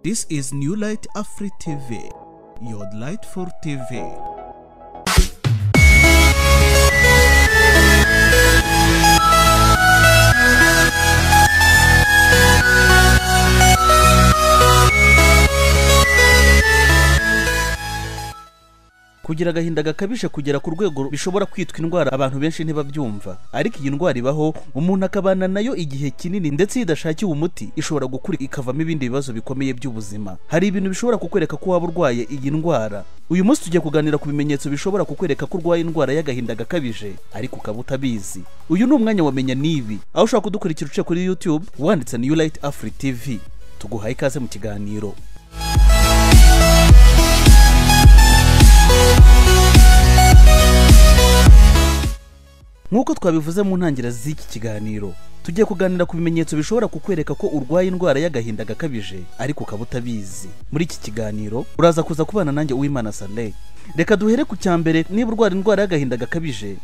This is New Light Afri TV, your light for TV. kugira agahinda gakabije kugera ku rwego bishobora kwitwa indwara abantu benshi ntibabyumva ariko iyi ndwara ibaho umuntu akabana nayo igihe kinini ndetse iyo idashakiwe umuti ishobora gukura ikavamo ibindi bibazo bikomeye by'ubuzima hari ibintu bishobora kukwereka ko waba urwaye iyi ndwara uyu munsi tugiye kuganira ku bimenyetso bishobora kukwereka ko urwaye indwara y'agahinda gakabije ariko ukaba utabizi uyu ni umwanya wamenya n'ibi aho ushobora kudukurikira uciye kuri youtube wanditse new light afri tv tuguhaye ikaze mu kiganiro nk'uko twabivuze mu ntangiriro z'iki kiganiro tugiye kuganira ku bimenyetso bishobora kukwereka ko urwaye indwara y'agahinda gakabije ariko ukaba utabizi muri iki kiganiro uraza kuza kubana nanjye uwimana sale reka duhere ku cya mbere niba urwara indwara y'agahinda gakabije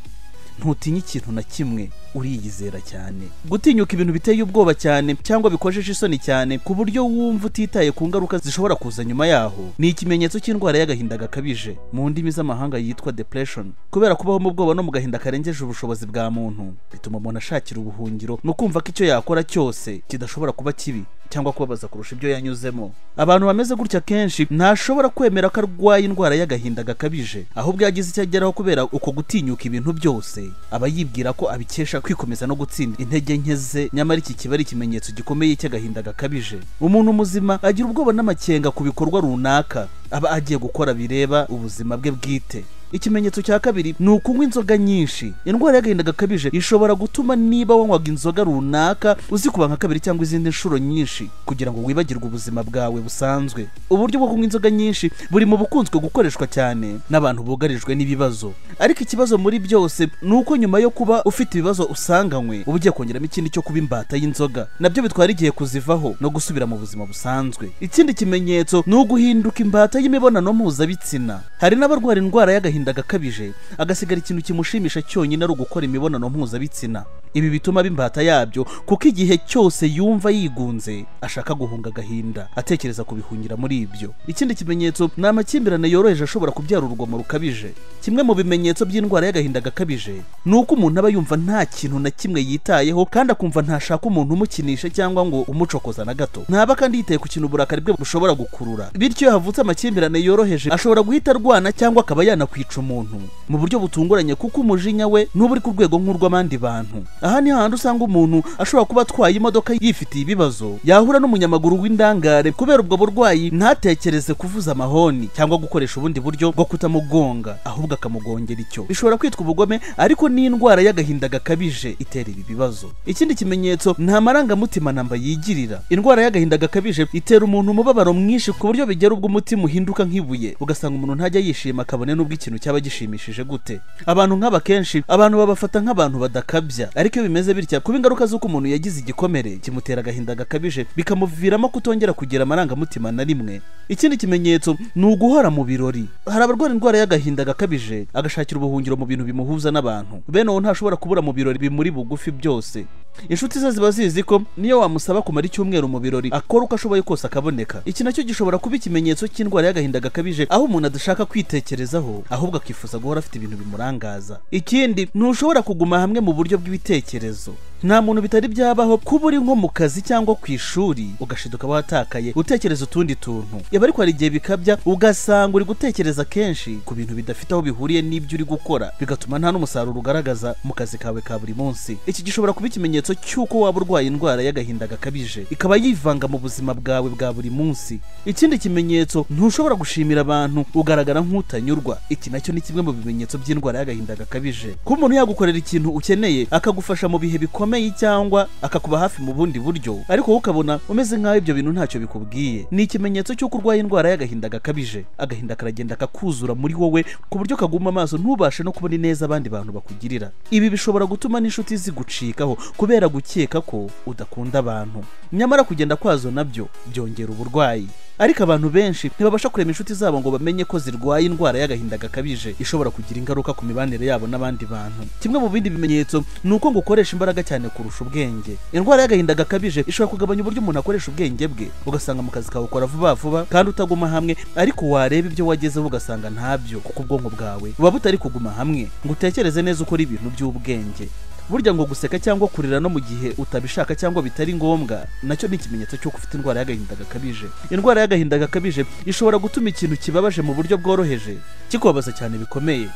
ntutinye ikintu na kimwe uriyizera cyane gutinyuka ibintu biteye ubwoba cyane cyangwa bikojeje isoni cyane ku buryo wumva utitaye ku ngaruka zishobora kuza nyuma yaho ni ikimenyetso cy'indwara y'agahinda gakabije mu ndimi z'amahanga yitwa depression kubera kubaho mu bwoba no mu gahinda karengeje ubushobozi bwa muntu bituma umuntu ashakira ubuhungiro ni ukumva ko icyo yakora cyose kidashobora kuba kibi cyangwa kubabaza kurusha ibyo yanyuzemo abantu bameze gutya kenshi ntashobora kwemera ko arwaye indwara y'agahinda gakabije ahubwo iyo agize icyo ageraho kubera uko gutinyuka ibintu byose aba yibwira ko abikesha kwikomeza no gutsinda intege nke ze nyamara iki kiba ari ikimenyetso gikomeye cy'agahinda gakabije umuntu muzima agira ubwoba n'amakenga ku bikorwa runaka aba agiye gukora bireba ubuzima bwe bwite ikimenyetso cya kabiri ni ukunywa inzoga nyinshi indwara y'agahinda gakabije ishobora gutuma niba wanywaga inzoga runaka uzikuba nka kabiri cyangwa izindi nshuro nyinshi kugira ngo wibagirwe ubuzima bwawe busanzwe uburyo bwo kunywa inzoga nyinshi buri mu bukunzwe gukoreshwa cyane n'abantu bugarijwe n'ibibazo ariko ikibazo muri byose ni uko nyuma yo kuba ufite ibibazo usanganywe uba ugiye kongeramo ikindi cyo kuba imbata y'inzoga nabyo bitwara igihe kuzivaho no gusubira mu buzima busanzwe ikindi kimenyetso ni uguhinduka imbata y'imibonano mpuzabitsina hari n'abarwara indwara y'agahinda agahinda gakabije agasigara ikintu kimushimisha cyonyine ari ugukora imibonano mpuzabitsina ibi bituma bimbata yabyo kuko igihe cyose yumva yigunze ashaka guhunga agahinda atekereza kubihungira muri ibyo ikindi kimenyetso ni amakimbirane yoroheje ashobora kubyara urugomo rukabije kimwe mu bimenyetso by'indwara y'agahinda gakabije ni uko umuntu aba yumva nta kintu na kimwe yitayeho kandi akumva ntashaka umuntu umukinisha cyangwa ngo umucokoza na gato ntaba kandi yitaye ku kintu uburakari bwe bushobora gukurura bityo iyo havutse amakimbirane yoroheje ashobora guhita arwana cyangwa akaba yanakwica umuntu mu buryo butunguranye kuko umujinya we n'uba uri ku rwego nk'urw'abandi bantu aha ni hahandi usanga umuntu ashobora kuba atwaye imodoka yifitiye ibibazo yahura n'umunyamaguru w'indangare kubera ubwo burwayi ntatekereze kuvuza amahoni cyangwa gukoresha ubundi buryo bwo kutamugonga ahubwo akamugongera icyo bishobora kwitwa ubugome ariko n'indwara y'agahinda gakabije itera ibi bibazo ikindi kimenyetso nta marangamutima namba yigirira indwara y'agahinda gakabije itera umuntu umubabaro mwinshi ku buryo bigera ubwo umutima uhinduka nk'ibuye ugasanga umuntu ntajya yishima kabone n'ubwo ikintu cyaba gishimishije gute abantu nk'aba kenshi abantu babafata nk'abantu badakabya ariko iyo bimeze bitya kuba ingaruka z'uko umuntu yagize igikomere kimutera agahinda gakabije bikamuviramo kutongera kugira amarangamutima na rimwe ikindi kimenyetso ni uguhora mu birori hari abarwara indwara y'agahinda gakabije agashakira ubuhungiro mu bintu bimuhuza n'abantu bene uwo ntashobora kubura mu birori bimuri bugufi byose inshuti ze ziba zizi ko niyo wamusaba kumara icyumweru mu birori akora uko ashoboye kose akaboneka iki nacyo gishobora kuba ikimenyetso cy'indwara y'agahinda gakabije aho umuntu adashaka kwitekerezaho ahubwo akifuza guhora afite ibintu bimurangaza ikindi ntushobora kuguma hamwe mu buryo bw'ibitekerezo nta muntu bitari byabaho kuba uri nko mu kazi cyangwa ku ishuri ugashiduka watakaye utekereza utundi tuntu yaba ariko hari igihe bikabya ugasanga uri gutekereza kenshi ku bintu bidafite aho bihuriye n'ibyo uri gukora bigatuma nta n'umusaruro ugaragaza mu kazi kawe ka buri munsi iki gishobora kuba ikimenyetso cy'uko waba urwaye indwara y'agahinda gakabije ikaba yivanga mu buzima bwawe bwa buri munsi ikindi kimenyetso ntushobora gushimira abantu ugaragara nk'utanyurwa iki nacyo ni kimwe mu bimenyetso by'indwara y'agahinda gakabije kuba umuntu yagukorera ikintu ukeneye akagufasha mu bihe bikomeye bikomeye cyangwa akakuba hafi mu bundi buryo ariko wowe ukabona umeze nk'aho ibyo bintu ntacyo bikubwiye ni ikimenyetso cy'uko urwaye indwara y'agahinda gakabije agahinda karagenda kakuzura muri wowe ku buryo kaguma amaso ntubashe no kubona neza abandi bantu bakugirira ibi bishobora gutuma n'inshuti zigucikaho kubera gukeka ko udakunda abantu nyamara kugenda kwazo nabyo byongera uburwayi ariko abantu benshi ntibabasha kurema inshuti zabo ngo bamenye ko zirwaye indwara y'agahinda gakabije ishobora kugira ingaruka ku mibanire yabo n'abandi bantu kimwe mu bindi bimenyetso ni uko ngo ukoresha imbaraga cyane kurusha ubwenge indwara y'agahinda gakabije ishobora kugabanya uburyo umuntu akoresha ubwenge bwe ugasanga mu kazi kawe ukora vuba vuba kandi utaguma hamwe ariko wareba ibyo wagezeho ugasanga ntabyo kuko ubwonko bwawe buba butari kuguma hamwe ngo utekereze neza ukora ibintu by'ubwenge burya ngo guseka cyangwa kurira no mu gihe utabishaka cyangwa bitari ngombwa nacyo ni ikimenyetso cy'uko ufite indwara y'agahinda gakabije indwara y'agahinda gakabije ishobora gutuma ikintu kibabaje mu buryo bworoheje kikubabaza cyane bikomeye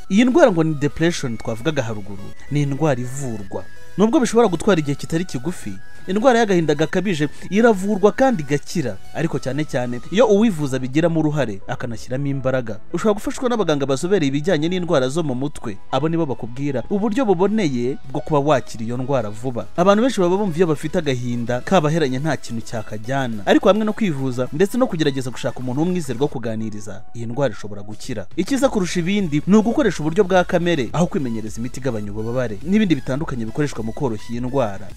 iyi ndwara ngo ni depression twavugaga haruguru ni indwara ivurwa nubwo bishobora gutwara igihe kitari kigufi indwara y'agahinda gakabije iravurwa kandi igakira ariko cyane cyane iyo uwivuza abigiramo uruhare akanashyiramo imbaraga ushobora gufashwa n'abaganga bazobereye ibijyanye n'indwara zo mu mutwe abo nibo bakubwira uburyo buboneye bwo kuba wakira iyo ndwara vuba abantu benshi baba bumva iyo bafite agahinda kabaheranye nta kintu cyakajyana ariko hamwe no kwivuza ndetse no kugerageza gushaka umuntu w'umwizerwa wo kuganiriza iyi ndwara ishobora gukira icyiza kurusha ibindi ni ugukoresha uburyo bwa kamere aho kwimenyereza imiti igabanya ububabare n'ibindi bitandukanye bikoreshwa mu koroshya iyi ndwara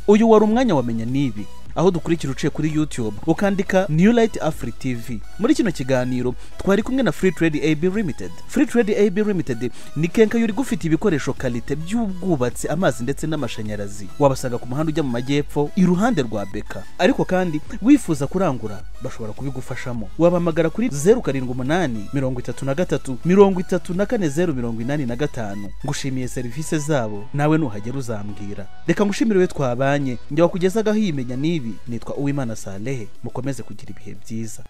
uyu wari umwanya wamenya nibi aho dukurikira uciye kuri youtube ukandika new light afri tv muri kino kiganiro twari kumwe na free trade ab limited free trade ab limited ni kenka yuri gufite ibikoresho karite by'ubwubatsi amazi ndetse n'amashanyarazi wabasanga ku muhanda ujya mu majyepfo iruhande rwa beka ariko kandi wifuza kurangura bashobora kubigufashamo wabahamagara kuri zeru karindwi umunani mirongo itatu na gatatu mirongo itatu na kane zeru mirongo inani na gatanu ngushimiye serivisi zabo nawe nuhagera uzambwira reka ngushimire we twabanye njya wakugezagaho iyi menya n'ibi nitwa uwimana salehe mukomeze kugira ibihe byiza